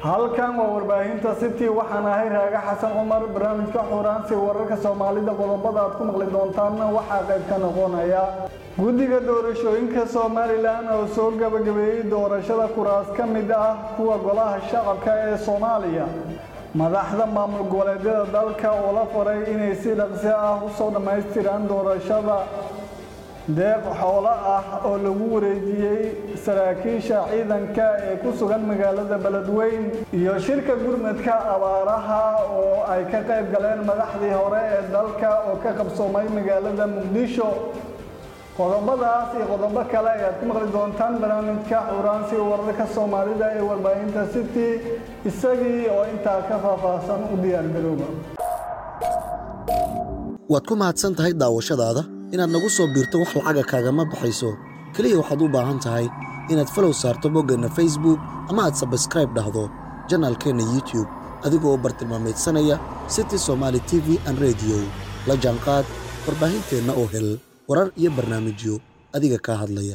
halkan waa warbaahinta city waxaan ahay raaga xasan cumar barnaamijka xuraansi wararka soomaalida qodobada aad ku maqli doontaanna waxaa qayb ka noqonaya guddiga doorashooyinka somalilan oo soo gabagabeeyey doorashada kuraas ka mid ah kuwa golaha shacabka ee soomaaliya madaxda maamul goboleedyada dalka oo la faray inay si dhaqsi ah usoo dhammaystiraan doorashada deeq xoolo ah oo lagu wareejiyey saraakiisha ciidanka ee ku sugan magaalada beledweyn iyo shirka gurmadka abaaraha oo ay ka qayb galeen madaxdii hore ee dalka oo ka qabsoomay magaalada muqdisho qodobadaas iyo qodobo kale ayaad ku maqli doontaan barnaamijka xuraansi wararka soomaalida ee warbaahinta city isagii oo intaa ka faahfaahsan u diyaargarooba waad ku mahadsan tahay daawashadaada inaad nagu soo biirto wax lacaga kaagama baxayso keliya waxaad u baahan tahay inaad falow saarto boggeenna facebook ama aad sabskraib dhahdo janaalkeenna youtub adigoo bartilmaameedsanaya city somaali t v an rediyo la jaanqaad warbaahinteenna oo hel warar iyo barnaamijyo adiga kaa hadlaya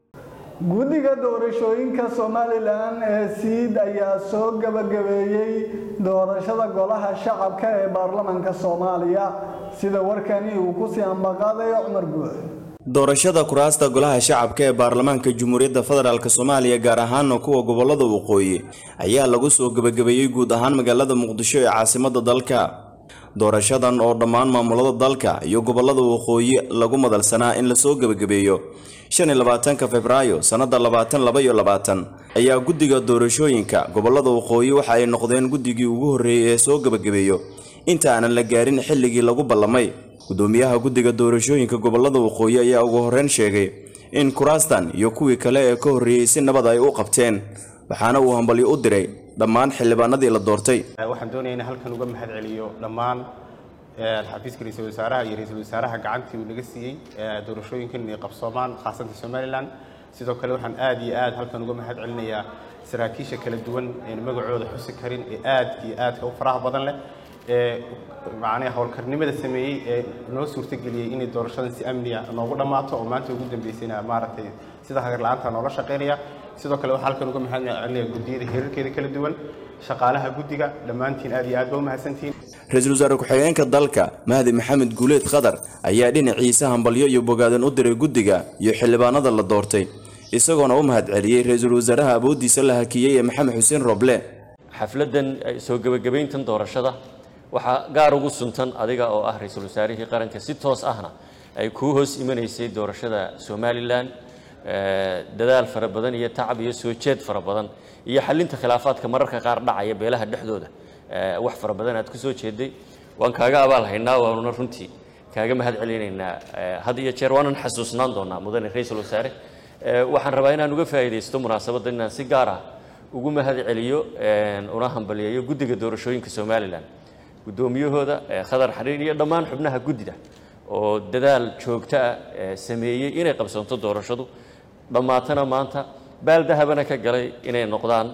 guddiga doorashooyinka somalilan ee siid ayaa soo gabagabeeyey doorashada golaha shacabka ee baarlamaanka soomaaliya sida warkani uu ku sii ambaqaadayo cumar guux doorashada kuraasta golaha shacabka ee baarlamaanka jamhuuriyadda federaalk soomaaliya gaar ahaana kuwa gobolada waqooyi ayaa lagu soo gebagabeeyey guud ahaan magaalada muqdisho ee caasimadda dalka doorashadan oo dhammaan maamulada dalka iyo gobolada waqooyi lagu madalsanaa in lasoo gebagabeeyo shan iyo labaatanka februaayo sannada labaatan laba iyo labaatan ayaa guddiga doorashooyinka gobolada waqooyi waxa ay noqdeen guddigii ugu horreeyey ee soo gebagabeeyo inta aanan la gaarin xilligii lagu ballamay gudoomiyaha guddiga doorashooyinka gobolada waqooyi ayaa ugu horreyn sheegay in kuraastan iyo kuwii kale ee ka horreeyey si nabad ay u qabteen waxaana uu hambalyo u diray dhammaan xildhibaanadii la doortay waxaan doonaya in halkan uga mahad celiyo dhammaan xafiiska ra-iisul wasaaraha iyo ra-iisul wasaaraha gacantii uu naga siiyey doorashooyinkan inay qabsoomaan khaasatan somalilan sidoo kale waxaan aad iyo aad halkan uga mahad celinayaa saraakiisha kala duwan een magacooda xusi karin ee aad iyo aadka u faraha badan leh ee macnaha howlkarnimada sameeyey ee noo suurtageliyey inay doorashadan si amniya noogu dhammaato oo maanta ugu dambeysayna maaragtay sida hagar la-aanta noola shaqaynaya sidoo kale waxaa halkan uga mahad celinaya guddiyada heerarkeeda kala duwan shaqaalaha guddiga dhammaantiin aad iyo aad ba u mahadsantihiin ra-iisul wasaare ku-xigeenka dalka mahdi maxamed guuleed khadar ayaa dhinaciisa hambalyo iyo bogaadan u diray guddiga iyo xildhibaanada la doortay isagoona u mahad celiyey ra-iisul wasaaraha awooddiisa la hakiyey ee maxamed xuseen roble xafladdan soo gebagabayntan doorashada waxaa gaar ugu suntan adiga oo ah ra-iisul wasaarihii qaranka si toos ahna ay kuu hoos imanaysay doorashada somalilan dadaal fara badan iyo tacab iyo soo jeed fara badan iyo xalinta khilaafaadka mararka qaar dhacaya beelaha dhexdooda wax fara badan aad ku soo jeeday waan kaaga abaal haynaa waanuna runtii kaaga mahad celinaynaa had iyo jeer waanan xasuusnaan doonaa mudane ra-iisul wasaare waxaan rabaa inaan uga faa'iidaysto munaasabadda inaan si gaar ah ugu mahad celiyo una hambaliyeeyo guddiga doorashooyinka somalilan guddoomiyahooda khadar xariir iyo dhammaan xubnaha guddida oo dadaal joogto ah sameeyey inay qabsanto doorashadu dhammaatana maanta baaldahabana ka galay inay noqdaan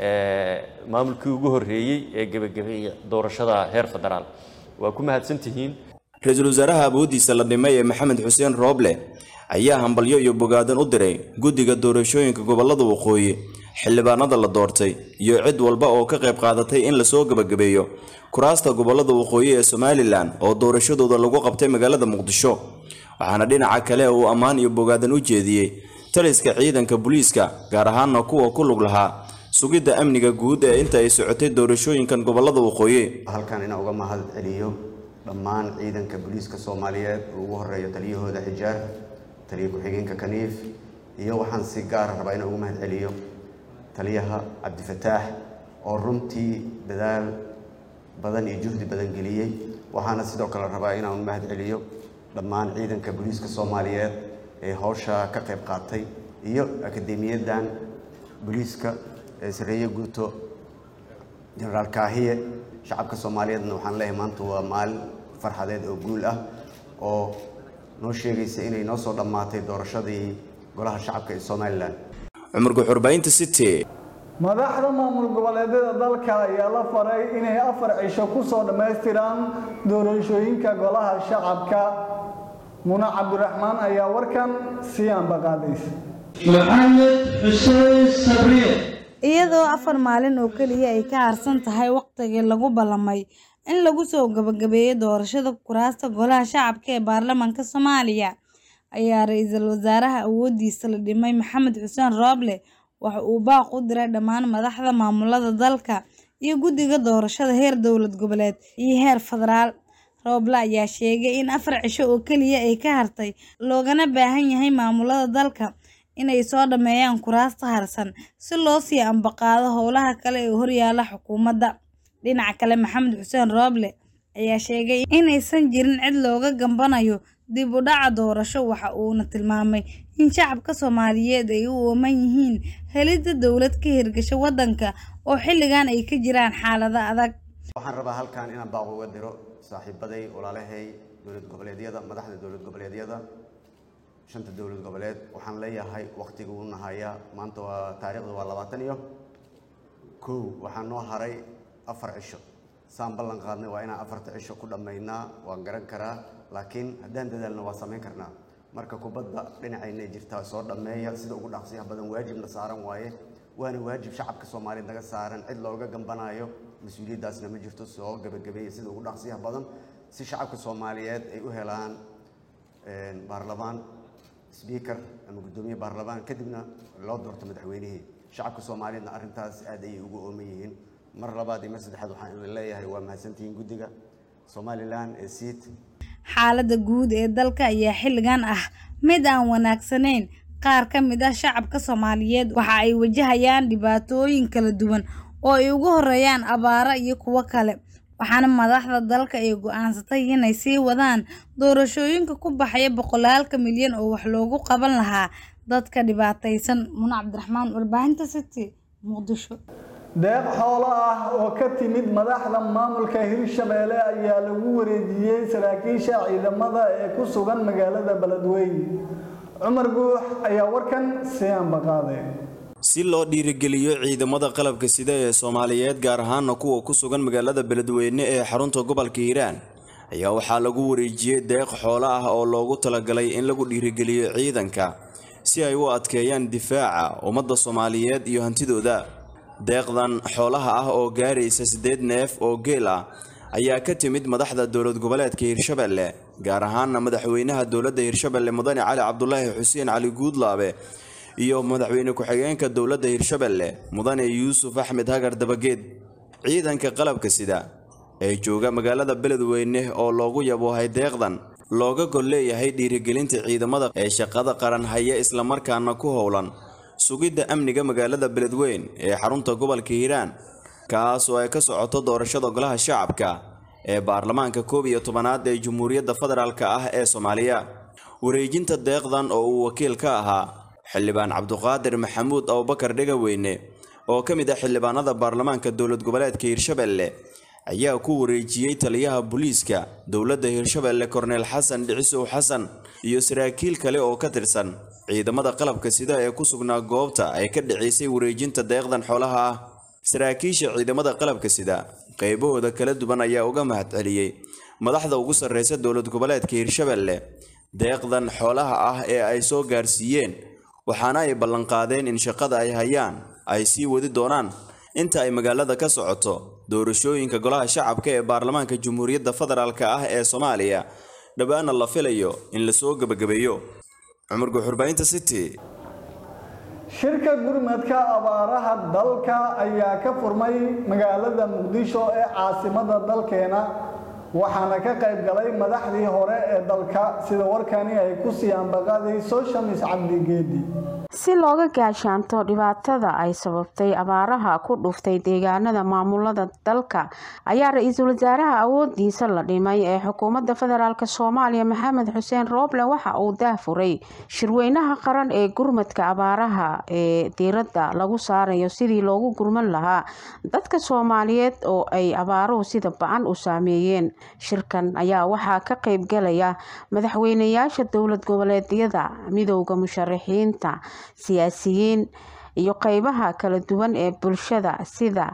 maamulkii ugu horreeyey ee gebagabeeya doorashada heer federaal waa ku mahadsantihiin ra-iisul wasaaraha awooddiisa la dhimay ee maxamed xuseen rooble ayaa hambalyo iyo bogaadan u diray guddiga doorashooyinka gobolada waqooyi xildhibaanada la doortay iyo cid walba oo ka qayb qaadatay in lasoo gebagabeeyo kuraasta gobolada waqooyi ee somalilan oo doorashadooda lagu qabtay magaalada muqdisho waxaana dhinaca kale uu ammaan iyo bogaadan u jeediyey taliska ciidanka booliiska gaar ahaana kuwa ku lug lahaa sugidda amniga guud ee inta ay socotay doorashooyinkan gobolada waqooyi halkan inaan uga mahad celiyo dhammaan ciidanka booliiska soomaaliyeed oo ugu horeeyo taliyahooda xijaar taliya ku-xigeenka kaniif iyo waxaan si gaara rabaa inaan uga mahad celiyo taliyaha cabdifataax oo runtii dadaal badan iyo juhdi badan geliyey waxaana sidoo kale rabaa inaan mahad celiyo dhammaan ciidanka booliiska soomaaliyeed ee howsha ka qayb qaatay iyo akademiyadan booliiska ee sareeye guuto jenaraal kaahiye shacabka soomaaliyeedna waxaan leeyahay maanta waa maalin farxadeed oo guul ah oo noo sheegaysa inay noo soo dhammaatay doorashadii golaha shacabka ee somalilan cumar guxurbaynta city madaxda maamul goboleedyada dalka ayaa la faray inay afar cisho ku soo dhammaystiraan doorashooyinka golaha shacabka muna cabdiraxmaan ayaa warkan sii ambaqaadaysa maxamed xuseen sabriye iyadoo afar maalin oo keliya ay ka harsan tahay waqtigii lagu ballamay in lagu soo gabagabeeyo doorashada kuraasta golaha shacabka ee baarlamaanka Soomaaliya ayaa ra'iisul wasaaraha awoodiisa la dhimay Maxamed Xuseen Rooble waxa uu baaq u diray dhammaan madaxda maamulada dalka iyo guddiga doorashada heer dowlad goboleed iyo heer federaal Rooble ayaa sheegay in afar cisho oo keliya ay ka hartay loogana baahan yahay maamulada dalka inay soo dhameeyaan kuraasta harsan si loo sii ambaqaado howlaha kale ee horyaala xukuumadda dhinaca kale Maxamed Xuseen Rooble ayaa sheegay inaysan jirin cid looga gambanayo dib u dhaca doorasho waxa uuna tilmaamay in shacabka Soomaaliyeed ay u ooman yihiin helidda dowlad ka hirgasha waddanka oo xilligan ay ka jiraan xaalado adag waxaan rabaa halkan inaan baaq uga diro saaxiibaday walaalahay dowlad goboleedyada madaxda dowlad goboleedyada shanta dowlad goboleed waxaan leeyahay waqtiga uu nahaya maanta waa taariikhda waa labaatan iyo kow waxaa noo haray afar cisho saan ballan qaadnay waa inaan afarta cisho ku dhammaynaa waan garan karaa laakiin haddaan dadaalna waa samayn karnaa marka kubadda dhinacaynay jirtaa soo dhammeeya sida ugu dhaqsiyaha badan waajibna saaran waaye waana waajib shacabka soomaaliyeed naga saaran cid looga gambanayo mas-uuliyaddaasna ma jirto soo gebagabeeya sida ugu dhaqsiyaha badan si shacabka soomaaliyeed ay u helaan baarlamaan sbiikar ama guddoomiye baarlamaan kadibna loo doorto madaxweynihii shacabka soomaaliyeedna arrintaas aad ayay ugu ooman yihiin mar labaad iyo mar saddexaad waxaan idin leeyahay waa mahadsantihiin guddiga somalilan ee siit xaaladda guud ee dalka ayaa xilligan ah mid aan wanaagsanayn qaar ka mid ah shacabka Soomaaliyeed waxa ay wajahayaan dhibaatooyin kala duwan oo ay ugu horeeyaan abaaro iyo kuwo kale waxaana madaxda dalka ay go'aansatay inay sii wadaan doorashooyinka ku baxaya boqolaalka milyan oo wax loogu qaban lahaa dadka dhibaataysan Muna Cabdiraxmaan warbaahinta City Muqdisho deeq xoolo ah oo ka timid madaxda maamulka Hirshabelle ayaa lagu wareejiyay saraakiisha ciidamada ee ku sugan magaalada Beledweyne Cumar Guux ayaa warkan sii ambaqaaday si loo dhiirigeliyo ciidamada qalabka sida ee Soomaaliyeed gaar ahaan kuwa ku sugan magaalada Beledweyne ee xarunta gobolka Hiiraan ayaa waxaa lagu wareejiyay deeq xoolo ah oo loogu talagalay in lagu dhiirigeliyo ciidanka si ay u adkeeyaan difaaca ummadda Soomaaliyeed iyo hantidooda deeqdan xoolaha ah oo gaaraysa siddeed neef oo geel ah ayaa ka timid madaxda dowlad goboleedka Hirshabelle gaar ahaana madaxweynaha dowladda Hirshabelle Mudane Cali Cabdullaahi Xuseen Cali Guudlaabe iyo madaxweyne ku-xigeenka dowladda Hirshabelle Mudane Yuusuf Axmed Hagar Dabageed ciidanka qalabka sida ee jooga magaalada Beledweyne oo loogu yaboohay deeqdan looga gol leeyahay dhiirigelinta ciidamada ee shaqada qaran haya isla markaana ku howlan sugidda amniga magaalada Beledweyne ee xarunta gobolka Hiiraan kaas oo ay ka socoto doorashada golaha shacabka ee baarlamaanka koob iyo tobanaad ee Jamhuuriyadda Federaalka ah ee Soomaaliya wareejinta deeqdan oo uu wakiil ka ahaa xildhibaan Cabduqaadir Maxamuud Abubakar Dhegaweyne oo ka mid ah xildhibaanada baarlamaanka dowlad goboleedka Hirshabelle ayaa ku wareejiyey taliyaha booliiska dowladda Hirshabelle Cornel Xasan Dhicisow Xasan iyo saraakiil kale oo ka tirsan ciidamada qalabka sida ee ku sugnaa goobta ay ka dhicisay wareejinta deeqdan xoolaha ah saraakiisha ciidamada qalabka sida qaybahooda kala duwan ayaa uga mahadceliyey madaxda ugu sarreysa dowlad goboleedka Hirshabelle deeqdan xoolaha ah ee ay soo gaarsiiyeen waxaana ay ballanqaadeen in shaqada ay hayaan ay sii wadi doonaan inta ay magaalada ka socoto doorashooyinka golaha shacabka ee baarlamaanka Jamhuuriyadda Federaalka ah ee Soomaaliya dhawaana la filayo in la soo gabagabeeyo cumar guxurbaynta city shirka gurmadka abaaraha dalka ayaa ka furmay magaalada muqdisho ee caasimada dalkeena waxaana ka qayb galay madaxdii hore ee dalka sida warkani ay ku sii ambaqaadayso shamis cabdi geedi si looga gaashaanto dhibaatada ay sababtay abaaraha ku dhuftay deegaanada maamulada dalka ayaa ra-iisul wasaaraha awoodiisa la dhimay ee xukuumadda federaalk soomaaliya maxamed xuseen rooble waxa uu daafuray shirweynaha qaran ee gurmadka abaaraha ee diiradda lagu saarayo sidii loogu gurman lahaa dadka soomaaliyeed oo ay abaaruhu sida ba-an u saameeyeen shirkan ayaa waxaa ka qayb galaya madaxweyneyaasha dowlad goboleedyada midowda musharaxiinta siyaasiyiin iyo qeybaha kala duwan ee bulshada sida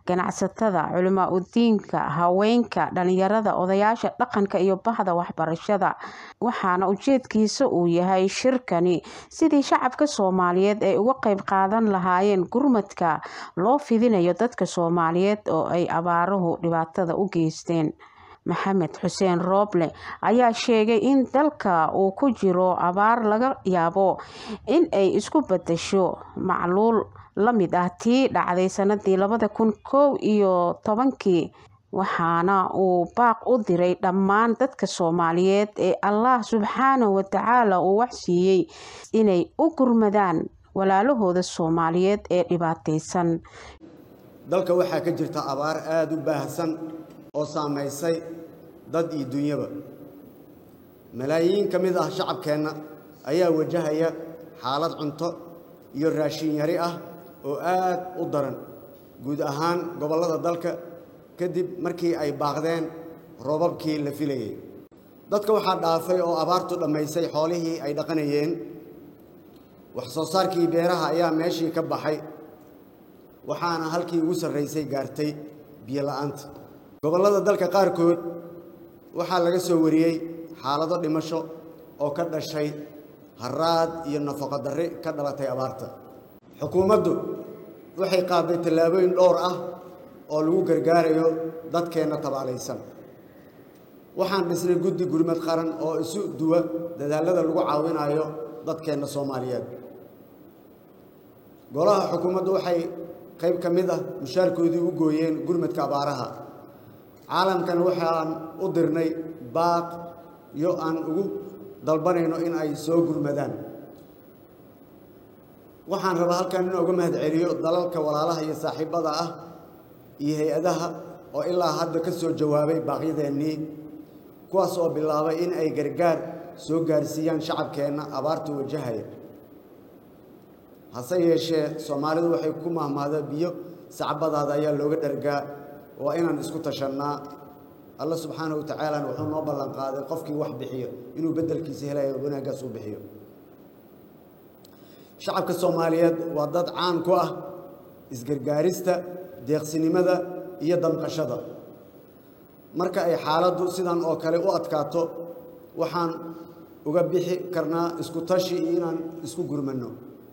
ganacsatada culimaa udiinka haweenka dhalinyarada odayaasha dhaqanka iyo bahda waxbarashada waxaana ujeedkiisa uu yahay shirkani sidii shacabka soomaaliyeed ay uga qeyb qaadan lahaayeen gurmadka loo fidinayo dadka soomaaliyeed oo ay abaaruhu dhibaatada u geysteen maxamed xuseen rooble ayaa sheegay in dalka uu ku jiro abaar laga yaabo in ay isku badasho macluul la mid ah tii dhacday sanadii labada kun kow iyo tobankii waxaana uu baaq u diray dhammaan dadka soomaaliyeed ee allah subxaanahu watacaala uu waxsiiyey inay u gurmadaan walaalahooda soomaaliyeed ee dhibaataysan dalka waxaa ka jirta abaar aada u baahsan oo saamaysay dad iyo dunyaba malaayiin ka mid ah shacabkeenna ayaa wajahaya xaalad cunto iyo raashin yari ah oo aad u daran guud ahaan gobollada dalka kadib markii ay baaqdeen roobabkii la filayay dadka waxaa dhaafay oo abaartu dhammaysay xoolihii ay dhaqanayeen wax soo saarkii beeraha ayaa meeshii ka baxay waxaana halkii ugu sarraysay gaartay biyo la'aanta gobollada dalka qaarkood waxaa laga soo wariyey xaalado dhimasho oo ka dhashay haraad iyo nafaqo darri ka dhalatay abaarta xukuumaddu waxay qaaday tallaabooyin dhowr ah oo lagu gargaarayo dadkeenna tabaalaysan waxaan dhisnay guddi gurmad qaran oo isu duwa dadaallada lagu caawinayo dadkeenna soomaaliyeed golaha xukuumaddu waxay qayb ka mid ah mushaarkoodii u gooyeen gurmadka abaaraha caalamkana waxaan u dirnay baaq iyo aan ugu dalbanayno in ay soo gurmadaan waxaan rabaa halkan in uga mahad celiyo dalalka walaalaha iyo saaxiibbada ah iyo hay-adaha oo ilaa hadda ka soo jawaabay baaqyadeennii kuwaas oo bilaabay in ay gargaar soo gaarsiiyaan shacabkeenna abaarta wajahaya hase yeeshee soomaalidu waxay ku mahmahdaa biyo sacbadaada ayaa looga dhargaa waa inaan isku tashannaa alla subxaanahu wa tacaalana wuxuu noo ballan qaaday qofkii wax bixiyo inuu beddelkiisa helayo wanaaggaas uu bixiyo shacabka soomaaliyeed waa dad caan ku ah isgargaarista deeqsinimada iyo damqashada marka ay xaaladdu sidan oo kale u adkaato waxaan uga bixi karnaa isku tashi iyo inaan isku gurmanno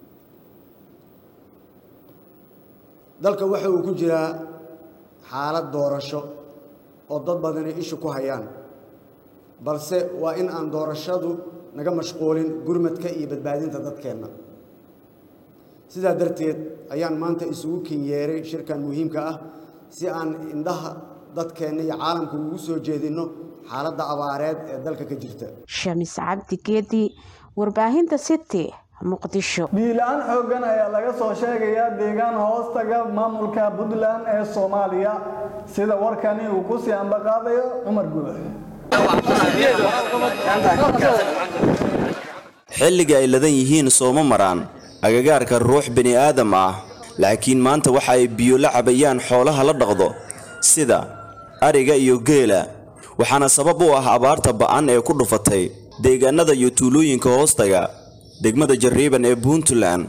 dalka waxa uu ku jiraa xaalad doorasho oo dad badani ishu ku hayaan balse waa in aan doorashadu naga mashquulin gurmadka iyo badbaadinta dadkeenna sidaa darteed ayaan maanta isugu kinyeeray shirkan muhiimka ah si aan indhaha dadkeenna iyo caalamka ugu soo jeedinno xaaladda abaareed ee dalka ka jirta shamis cabdi geedi warbaahinta city muqdisho biila-aan xooggan ayaa laga soo sheegayaa deegaan hoostaga maamulka puntland ee soomaaliya sida warkani uu ku sii ambaqaadayo cumar guux xilliga ay ladan yihiin sooma maraan agagaarka ruux bini aadam ah laakiin maanta waxa ay biyo la cabayaan xoolaha la dhaqdo sida ariga iyo geela waxaana sabab u ah abaarta ba'an ee ku dhufatay deegaanada iyo tuulooyinka hoostaga degmada jarriiban ee puntland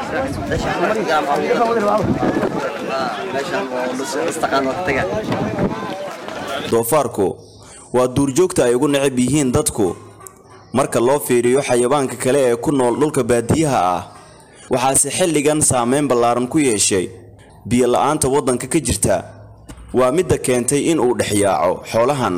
doofaarku waa duurjoogta ay ugu necab yihiin dadku marka loo fiiriyo xayawaanka kale ee ku nool dhulka baadiyaha ah waxaase xilligan saameyn ballaaran ku yeeshay biyo la'aanta waddanka ka jirta waa midda keentay in uu dhexyaaco xoolahan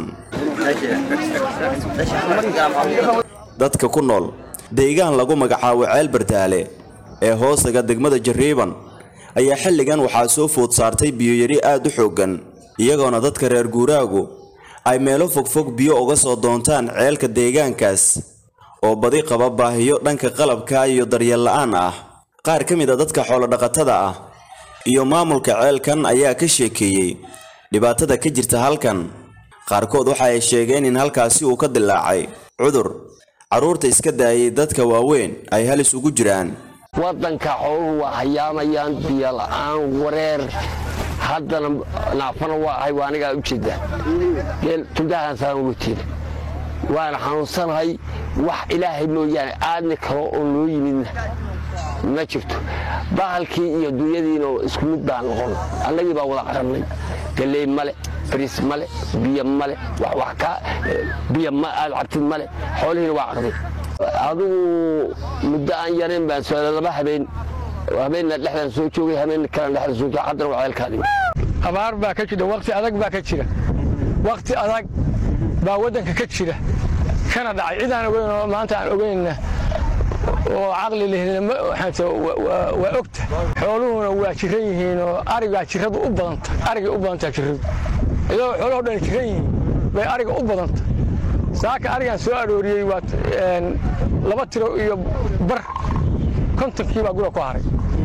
dadka ku nool deegaan lagu magacaabo ceel bardaale ee hoosaga degmada jarriiban ayaa xilligan waxaa soo food saartay biyoyari aad u xooggan iyagoona dadka reer guuraagu ay meelo fogfog biyo uga soo doontaan ceelka deegaankaas oo badi qaba baahiyo dhanka qalabka iyo daryeel la'aan ah qaar ka mid a dadka xoolodhaqatada ah iyo maamulka ceelkan ayaa ka sheekeeyey dhibaatada ka jirta halkan qaarkood waxa ay sheegeen in halkaasi uu ka dilaacay cudur carruurta iska daayay dadka waaweyn ay halis ugu jiraan waddanka xooluhu waa hayaamayaan biyo la'aan wareer haddana naafana waa ahay waa anigaa u jeeda geel tundahaasaan ugu tiira waana xanuunsanahay wax ilaahay mooyaane aadni kalo oo noo yimidna ma jirto bahalkii iyo dunyadiina isku mid baan noqon annagii baa wada qarannay galley male bariis male biyo male wax ka biyo ma aad cabtid male xoolihiina waa qarday adigu muddo aan yarayn baan soo laba habeen habeenna dhexdaan soo joogay habeen kalena dhexdaan soo joogay haddana waa ceelkaadii abaar baa ka jira waqti adag baa ka jira waqti adag baa waddanka ka jira kana dhacay cid aan ogeyn oo maanta aan ogeynna oo caqli lehna waa ogta xooluhuna waa jiran yihiin oo arigaa jiradu u badanta arigay u badantaa jiradu iyadoo xooluhu dhan jiran yihiin bay ariga u badanta saaka arigaan soo arooriyey waa laba tiro iyo bar kontonkii baa gura ku haray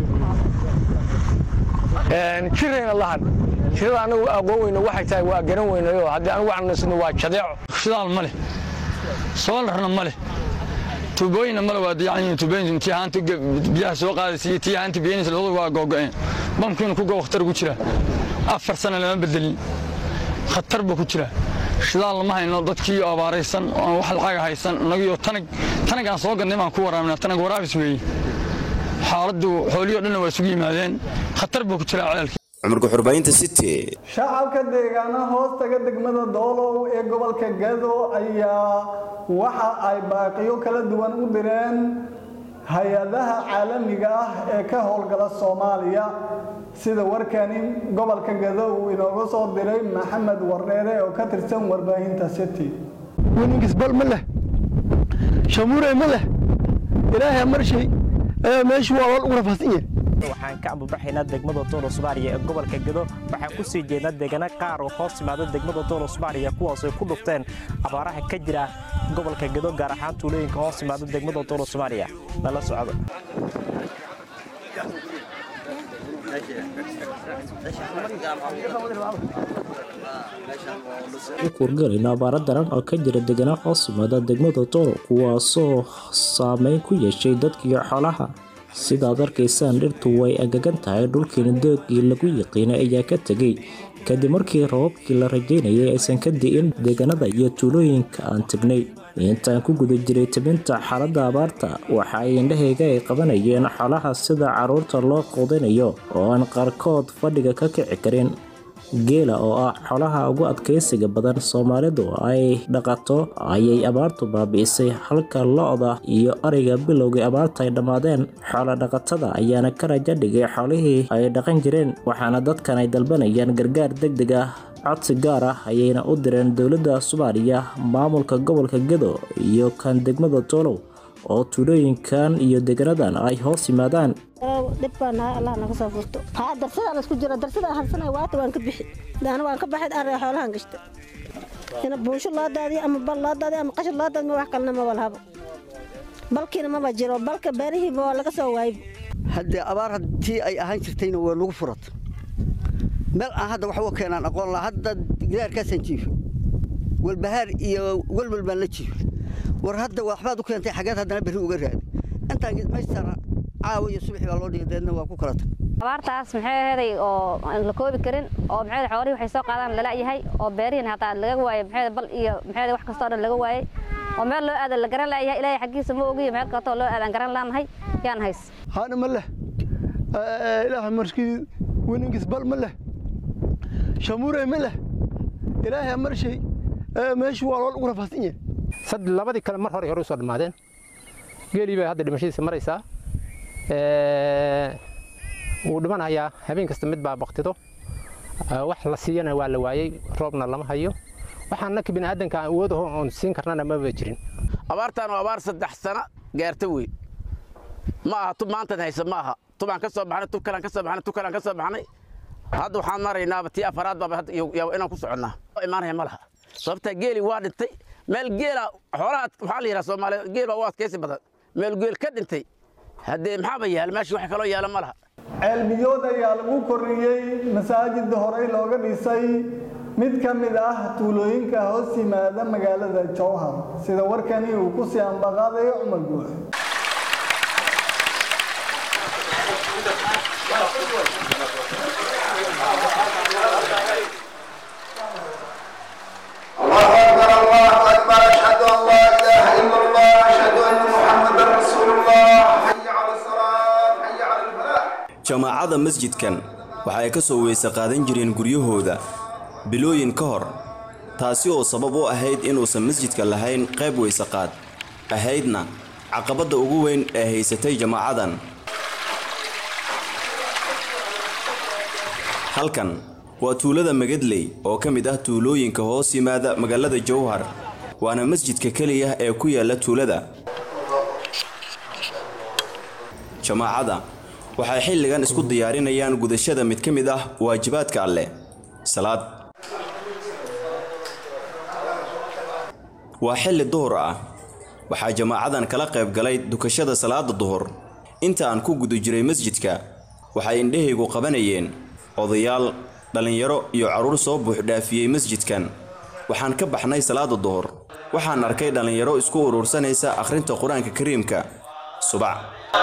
jirayna lahan jirada anagu aqoon weyno waxay tahay waa garan weynayo haddii anigu canaysno waa jadeeco shidaal ma leh soolarna ma leh tuubooyinna male waa dayacan yihiin tuubooyin tii haanta biyaha soo qaadaysa iyo tii haanta biyanaysa labadu waa googo'een bamkiina ku go khatar ku jira afar sana lama bedelin khatar buu ku jira shidaal lama hayno dadkii abaaraysan oo wax lacaga haysan inagiyo tanag tanag aan soo gadnay baan ku waraabnaa tanag waraabis weeye xaaladdu xoolihii o dhanna waa isugu yimaadeen khatar buu ku jiraa ceelkii cumarka xurbaynta city shacabka deegaana hoostaga degmada doolow ee gobolka gado ayaa waxa ay baaqiyo kala duwan u direen hay-adaha caalamiga ah ee ka howlgala soomaaliya sida warkani gobolka gado uu inooga soo diray maxamed wardheere oo ka tirsan warbaahinta city winingisbal ma leh shamuurey ma leh ilaahay marshay meeshu waa lool ugu rafaadsan yahay waxaan ka ambabaxaynaa degmada doolo soomaaliya ee gobolka gado waxaan ku sii jeednaa deegaano qaar oo hoos timaada degmada doolo soomaaliya kuwaas ay ku dhufteen abaaraha ka jira gobolka gado gaar ahaan tuulooyinka hoos timaada degmada doolo soomaaliya nala socdo kuurgalayno abaaro daran oo ka jira deegaano hoos yimaada degmada doolo kuwaasoo saameyn ku yeeshay dadkiiyo xoolaha sidaad arkaysaan dhirtu way agagan tahay dhulkiina doogii lagu yiqiinay ayaa ka tegay kadib markii rababkii la rajaynayay aysan ka di'in deegaanada iyo tuulooyinka aan tegnay intaan ku guda jiray tabinta xaaladda abaarta waxa ay indhahayga ay qabanayeen xoolaha sida carruurta loo quudinayo oo aan qaarkood fadhiga ka kici karin geela oo ah xolaha ugu adkaysiga badan soomaalidu ay dhaqato ayay abaartu baabi'isay halka lo-da iyo ariga bilowgii abaarta ay dhammaadeen xoolo dhaqatada ayaana ka raja dhigay xoolihii ay dhaqan jireen waxaana dadkan ay dalbanayaan gargaar deg deg ah codsi gaar ah ayayna u direen dowladda soomaaliya maamulka gobolka gedo iyo kan degmada toolow oo tuulooyinkan iyo deegaanadan ay hoos yimaadaan dhib baa nahay allah naga soo furto haa darsadaan isku jira darsada harsanay waata waan ka bixi daana waan ka baxay array xoolahan gashta ina buunsho loo daadiyo ama bal loo daadiyo ama qashar loo daadiyo wax kalena maba lahabo balkiina maba jiro balka beerihiiba waa laga soo waayay haddee abaar haddii ay ahaan jirtayna waa nagu furata meel aan hadda wax uga keenaan aqoon laha hadda gidaarkaasaan jiifo walbahaar iyo walwal baan la jiifo war hadda waxbaad u keentay xageed haddana berri uga raadi intaan maystara caawa iyo subaxii baa loo dhigay deedna waa ku kala tag abaartaas maxay aheeday oo aan la koobi karin oo maxay xoolihii waxay soo qaadaan lala yahay oo beerihiin hataa laga waayay maxay bal iyo maxay wax kastoo dhan laga waayay oo meel loo aadan la garan laayahay ilaahay xaggiisa ma ogiyo meel kastoo loo aadan garan laanahay yaan hays haana ma leh ilaahay markii wininkis bal ma leh shamuurey ma leh ilaahay marshay meeshu waa lool ugu rafaadsan yahay sad labadii kale mar hore hore u soo dhammaadeen geelii bay hadda dhimashadiisa maraysaa wuu dhimanayaa habeen kasta mid baa baktido wax la siiyana waa la waayey roobna lama hayo waxaan naka biniaadanka aan awoodaho oon siin karnana maba jirin abaartaan waa abaar saddex sano gaarta wey ma aha tub maantan haysa ma aha tubaan ka soo baxnay tub kalaan ka soo baxnay tub kalaan ka soo baxnay hadda waxaan maraynaaba tii afaraad baaba inaan ku soconnaa imaanaya ma laha sababtaa geeli waa dhintay meel geela xoolaha waxaa la yidhaha soomaaliya geel baa u adkaysi badan meel geel ka dhintay haddee maxaaba yaala meesha wax kaloo yaala ma laha ceelbiyood ayaa lagu korriyey masaajid horey looga dhisay mid ka mid ah tuulooyinka hoos yimaada magaalada jowhar sida warkani uu ku sii ambaqaadayo cumar guux الله أكبر الله أكبر أشهد أن لا إله إلا الله أشهد أن محمدا رسول الله حي على الصلاة jamaacada masjidkan waxa ay ka soo weyse qaadan jireen guryahooda bilooyin ka hor taasi oo sabab u ahayd inuusan masjidka lahayn qayb weyseqaad ahaydna caqabadda ugu weyn ee haysatay jamaacadan halkan waa tuulada magadley oo ka mid ah tuulooyinka hoos yimaada magaalada jowhar waana masjidka keliya ee ku yaala tuulada jamaacada waxay xilligan isku diyaarinayaan gudashada mid ka mid ah waajibaadka alleh salaad waa xilli duhur ah waxaa jamaacadan kala qayb galay dukashada salaada duhur inta aan ku guda jiray masjidka waxay indhahaygu qabanayeen odayaal dhallinyaro iyo carruur soo buuxdhaafiyey masjidkan waxaan ka baxnay salaada duhur waxaan arkay dhallinyaro isku urursanaysa akhrinta qur-aanka kariimka subac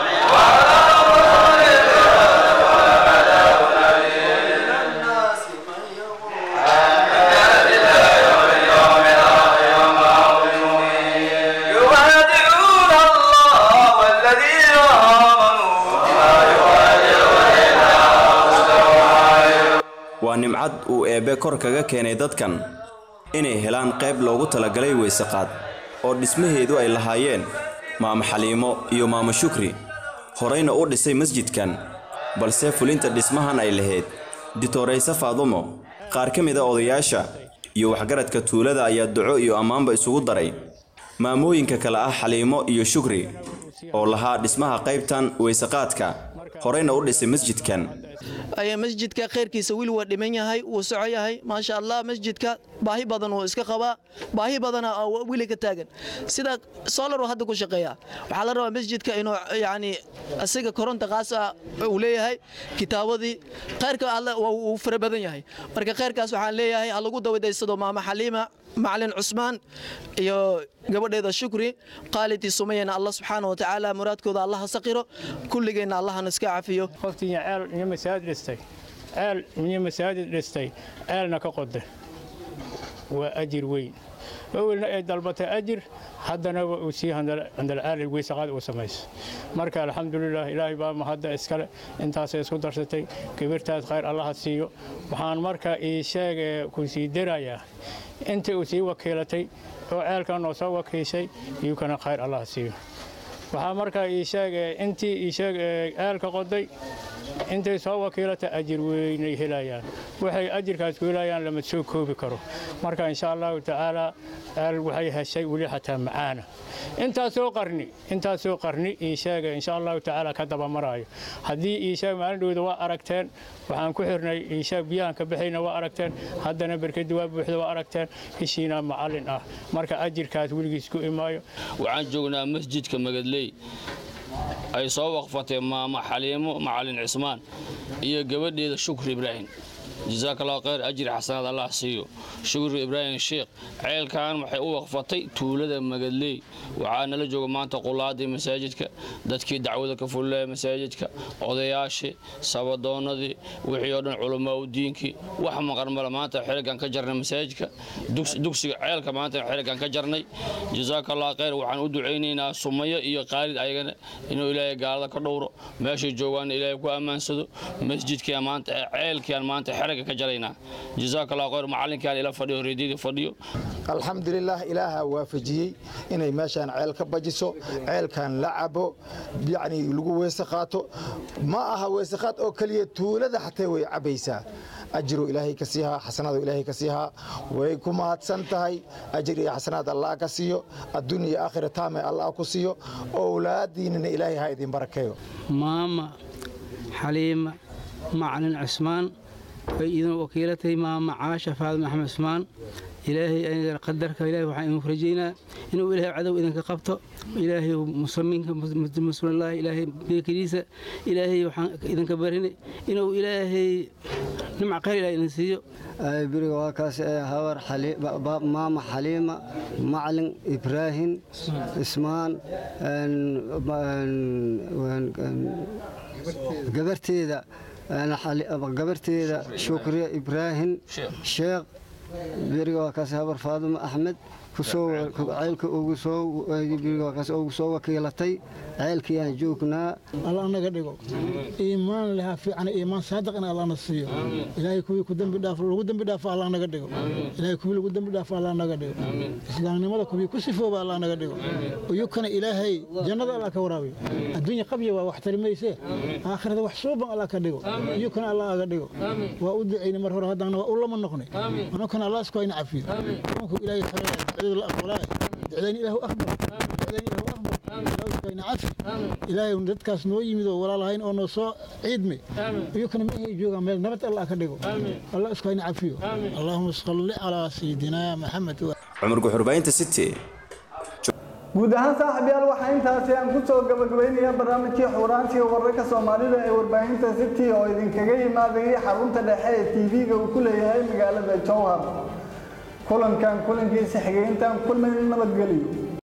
waa nimcad uu eebbe kor kaga keenay dadkan inay helaan qayb loogu talagalay weyseqaad oo dhismaheedu ay lahaayeen maamo xaliimo iyo maamo shukri horayna u dhisay masjidkan balse fulinta dhismahan ay lahayd ditorayse faadumo qaar ka mid a odayaasha iyo waxgaradka tuulada ayaa duco iyo ammaanba isugu daray maamooyinka kale ah xaliimo iyo shukri oo lahaa dhismaha qaybtan weyseqaadka horayna u dhisay masjidkan ayaa masjidka khayrkiisa weli waa dhiman yahay wuu soco yahay maasha allah masjidka baahi badan wuu iska qabaa baahi badana weli ka taagan sida solar hadda ku shaqeeya waxaa la rabaa masjidka inuu yani asiga koronta qaas ah uu leeyahay kitaabadii khayrka alle wuu fara badan yahay marka khayrkaas waxaan leeyahay ha lagu dawadaysado maama xaliima macalin cusmaan iyo gabadheeda shukri qaalidii sumayana allah subxaana wa tacaala muraadkooda allaha saqiro kulligeenna allahana iska cafiyo qoftii ceel iyo masaajid dhistay ceel iyo masaajid dhistay ceelna ka qoda waa ajir weyn awelna ay dalbatay ajir haddana waa uu sii handalcaali weysaqaad uu samayso marka alxamdulilah ilaahay baa mahadda iskale intaasay isku darsatay gabirtaas khayr allaha siiyo waxaan marka ii sheegee ku sii darayaa intii uu sii wakiilatay oo ceelkan oo soo wakiishay iyukana khayr allaha siiyo waxaa markaa ii sheegee intii ii sheeg ceelka qoday intay soo wakiilata ajir weynay helayaan waxay ajirkaas ku helayaan lama soo koobi karo marka insha allahu tacaala ceel waxay heshay weli xataa macaana intaasoo qarni intaasoo qarni ii sheega insha allahu tacaala ka dabamaraayo haddii ii sheeg maalin dhowda waa aragteen waxaan ku xirnay ii sheeg biyahan ka baxayna waa aragteen haddana berkadi waa buuxda waa aragteen heshiina macallin ah marka ajirkaas weligiis ku imaayo waxaan joognaa masjidka magadley ay soo waqfatay maamo xaliimo macalin cismaan iyo gabadheeda shukri ibraahim jasaaka allahu khayr ajri xasanaad allah siiyo shukri ibraahim sheekh ceelkan waxay u waqfatay tuulada magadley waxaa nala jooga maanta qulaadii masaajidka dadkii dacwada ka fullaya masaajidka odayaashii sabadoonnadii wixii oo dhan culamaa udiinkii wax maqan male maanta xiligan ka jarnay masaajidka dugsiga ceelka maanta xiligan ka jarnay jasaaka allahu khayr waxaan u ducaynaynaa sumayo iyo qaalid ayagana inuu ilaahay gaalada ka dhowro meeshay joogaana ilaahay ku ammaansado masjidkiian maanta ceelkiian maanta xiliga ka jaraynaa jasaaka allahu khayr macallinkaan ila fadhiyo reedyadii fadhiyo alxamdulilah ilaaha waafajiyey inay meeshaan ceel ka bajiso ceelkan la cabo yacni lagu weese qaato ma aha weese qaad oo keliya tuulada xatee way cabaysaa ajiru ilaahay ka siihaa xasanaadu ilaahay ka siihaa way ku mahadsan tahay ajir iyo xasanaad allah ka siiyo adduun iyo aakhira taame allah ku siiyo owlaadiinana ilaahay ha idin barakeeyo maama xaliima macalin cusmaan way idin wakiilatay maama caasha faadima axmed cusmaan ilaahay qadarka ilahay waxaan idinku rajaynaa inuu ilaahay cadow idinka qabto ilaahay muslimiinka muslimilaahi ilaahay beekadiisa ilaahay waxaan idinka barinay inuu ilaahay nimca khayr ilahay idin siiyo beriga waa kaas habar maama xaliima macalin ibraahim ismaan gabarteeda gabarteeda shukriya ibraahim sheekh beriga waa kaas habar faaduma axmed ceelka ugu soo wakiilatay ceelkiyaan joognaa alla naga dhigo iimaan leha fiican iimaan saadiq in allana siiyo ilaahay kuwii ku dambi dhaaf lagu dambi dhaafo allah naga dhigo ilaahay kuwii lagu dambi dhaafo allah naga dhigo islaamnimada kuwii ku sifooba allah naga dhigo uyukana ilaahay jannada allah ka waraabiyo adduunya qabya waa wax tarimayse aakhirada wax suuban allah ka dhigo uyukana allah aga dhigo waa u ducayna mar hore haddana waa u lama noqnay anukana allah isku hayna cafiyo anku ilaahay talaya ducadu la aqbalaa ducdayn ilaahu aqbal ducdayn ilaahu aqbal ilaahu isku hayna cafi ilaahay dadkaas noo yimid oo walaalahayn oo noo soo ciidmay uyukana ma ahay joogaan meel nabad allah ka dhigo allah isku hayna cafiyo allahuma salli calaa sayidina maxamed cumar guxurbaynta city guud ahaan saaxiibyaal waxaa intaasi aan ku soo gabagabaynayaa barnaamijkii xuuraansiga wararka soomaalida ee warbaahinta city oo idinkaga yimaadayay xarunta dhexe ee tv-ga uu ku leeyahay magaalada jowhar kulankan kulankiisa xigeyntan kulmay nabadgeliyo